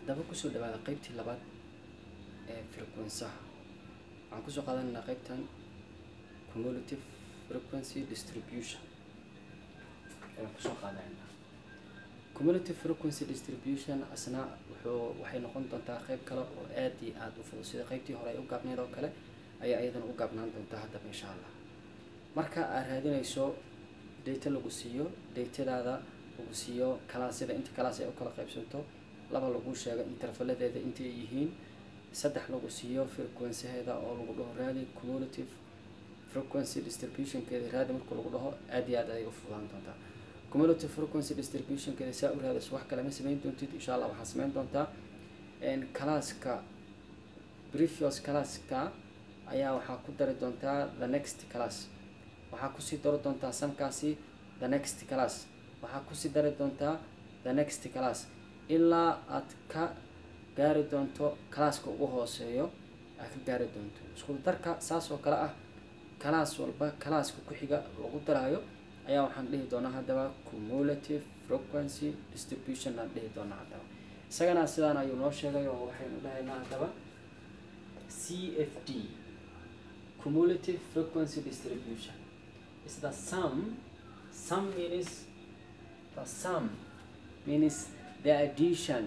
haddaba kusoo dhawaada qeybtii labaad ee frequensaha waxaan kusoo qaadanaynaa qeybtan cumulative frequency distribution ayaan kusoo qaadanaynaa cumulative frequency distribution asna wuxuu waxay noqon doontaa qeyb kale oo aad iyo aada u fudud sida qeybtii hore ay u gaabneed oo kale ayaa iyadana u gaabnaan doontaa haddaba insha allah marka aad raadinayso data lagu siiyo datadaada lagu siiyo kalaasyada inta kalaas ay u kala qaybsanto laba lagu sheego intervaladeeda intay yihiin saddex lagu siiyo frequencyheeda oo lagu dhaho raadi cumulative frequency distributionkeeda raadi marka lagu dhaho aad iyo aad ay u fudaan doontaa cumulative frequency distributionkeeda saa u raadayso wax kale ma samayn doontid insha allah waxaa samayn doontaa calaaska previous classka ayaa waxaa ku dari doontaa the next class waxaa kusii dari doontaa samkaasi the next class waxaa kusii dari doontaa the next class ilaa aad ka gaari doonto calaaska ugu hooseeyo aad ka gaari doonto isku darka saas oo kale ah calaas walba calaaska ku xiga lagu daraayo ayaa waxaan dhihi doonaa haddaba cumulative frequency distribution aan dhihi doonaa haddaba isagana sidaan ayuu noo sheegay oo waxaynu dhahaynaa haddaba c f d cumulative frequency distribution is the sum sum means the sum means the addition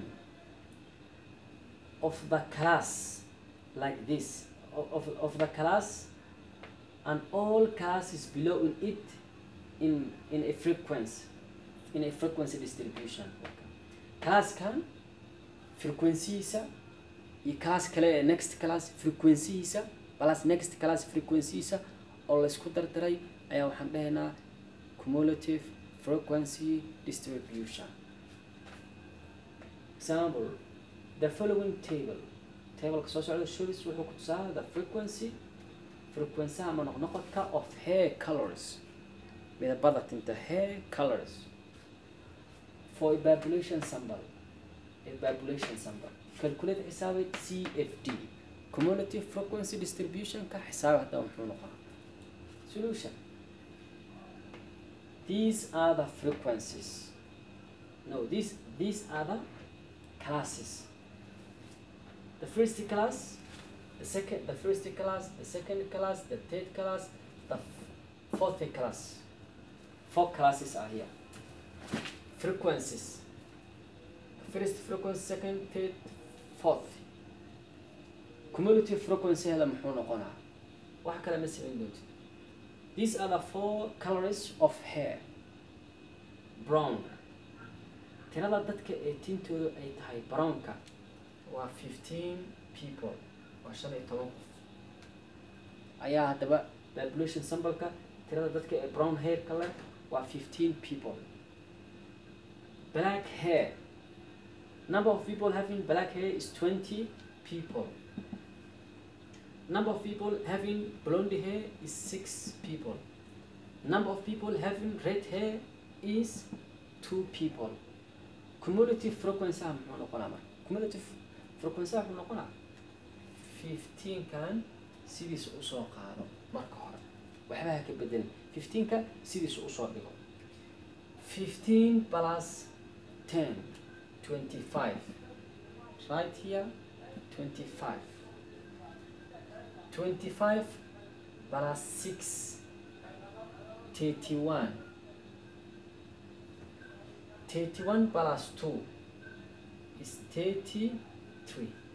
of the class like this of, of, of the class and all classes below in it in in a frequency in a frequency distribution classkan frequencyhiisa iyo class kale ee next class frequencyhiisa plus next class frequencyhiisa oo laysku dardaray ayaa waxaan dhahaynaa cumulative frequency distribution example the following table tableka soo socda shows wuxuu ku tusaa the frequency frequency ama noqnoqodka of hair colors midabada tinta hair colors for a population sample a population sample calculate xisaabi c f d cumulative frequency distribution ka xisaabi haddaba muxuu noqonaa solution these are the frequencies no these these are the classes the first class the second the first class the second class the third class the fourth class four classes are here frequencies first frequency second third fourth cumulative frequency hada muxuu noqonaa wax kale ma samayn doontid these are the four colors of hair brown tirada dadka ee tintooda ay tahay brownka waa fifteen people waa shan iyo toban qof ayaa haddaba population sambalka tirada dadka ee brown hair kale waa fifteen people black hair number of people having black hair is twenty people number of people having blonde hair is six people number of people having red hair is two people cumulative frequency muxuu noqonaa marka cumulative frequency muxuu noqonaa fifteen kan sidiisa usoo qaado marka hore waxba ha ka bedelin fifteenka sidiisa usoo dhigo fifteen plus ten twenty five right here twenty five twenty five plus six thirty one thirty one plus two is thirty three